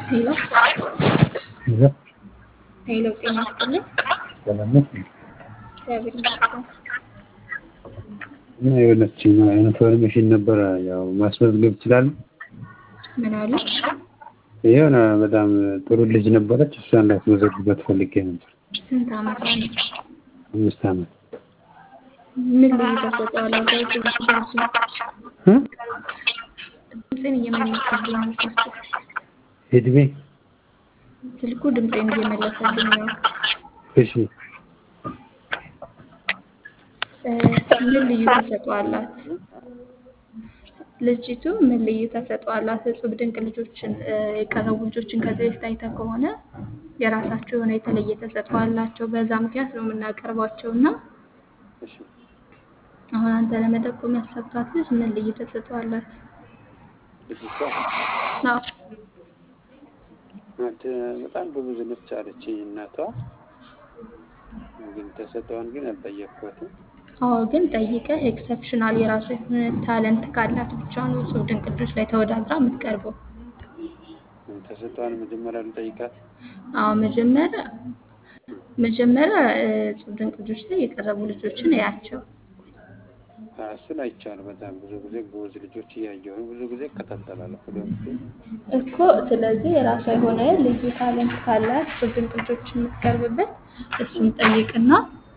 ሄሎ ይዘ ሄሎ፣ ጤና ይስጥልኝ። ሰላምነት እግዚአብሔር ይመስገን። እና የሆነች ኢንፎርሜሽን ነበረ ያው ማስመዝገብ ይችላል። ምን አሉ? የሆነ በጣም ጥሩ ልጅ ነበረች። እሷን ላስመዘግበት ፈልጌ ነበር። ስንት ዓመቷ ነው? አምስት ዓመት ምን ልዩ ተሰጥኦ አላት? ድምፅን እ? እየመለሰልኝ ነው ስልኩ። እድሜ ስልኩ ድምፄን እየመለሰልኝ ነው። እሺ እ፣ ምን ልዩ ተሰጥኦ አላት? ልጅቱ ምን ልዩ ተሰጥኦ አላት? እጹብ ድንቅ ልጆችን እ፣ የቀረቡ ልጆችን ከዚህ በፊት አይተህ ከሆነ የራሳቸው የሆነ የተለየ ተሰጥኦ አላቸው። በዛ ምክንያት ነው የምናቀርባቸው እና እሺ አሁን አንተ ለመጠቆም ያሰብካት ልጅ ምን ልዩ ተሰጥኦ አላት? ልጅቷ አዎ ናት በጣም ጎበዝ ነች አለች እናቷ። ግን ተሰጠዋን ግን አልጠየቅኳትም። አዎ ግን ጠይቀህ ኤክሰፕሽናል የራሱ የሆነ ታለንት ካላት ብቻ ነው እጹብ ድንቅ ልጆች ላይ ተወዳድራ የምትቀርበው። ተሰጠዋን መጀመሪያ ልጠይቃት። አዎ መጀመሪያ መጀመሪያ እ፣ እጹብ ድንቅ ልጆች ላይ የቀረቡ ልጆችን እያቸው። አዎ፣ እሱን አይቻለሁ። በጣም ብዙ ጊዜ ጎበዝ ልጆች እያየሁ ነው። ብዙ ጊዜ እከታተላለሁ። ሁለቱ እኮ ስለዚህ የራሷ የሆነ ልዩ ታለንት ካላት እጹብ ድንቅ ልጆች የምትቀርብበት እሱን ጠይቅና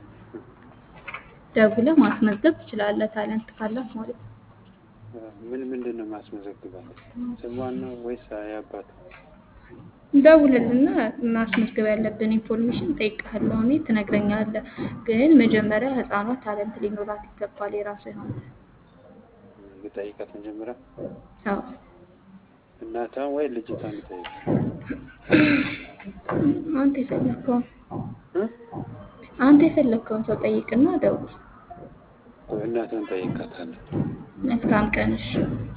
ደውለህ ማስመዝገብ ትችላለህ። ታለንት ካላት ማለት ነው። ምን ምንድን ነው ማስመዘግባት? ስሟን ነው ወይስ ያባቱ? ደውልልና ማስመዝገብ ያለብን ኢንፎርሜሽን ጠይቃለሁ እኔ ትነግረኛለህ። ግን መጀመሪያ ህፃኗ ታለንት ሊኖራት ይገባል የራሷ የሆነ ልጠይቃት መጀመሪያ አዎ እናቷን ወይ ልጅቷን ልጠይቅ? አንተ የፈለግከውን እ? አንተ የፈለግከውን ሰው ጠይቅና ደውል። እናቷን ጠይቃታለሁ። መልካም ቀን እሺ።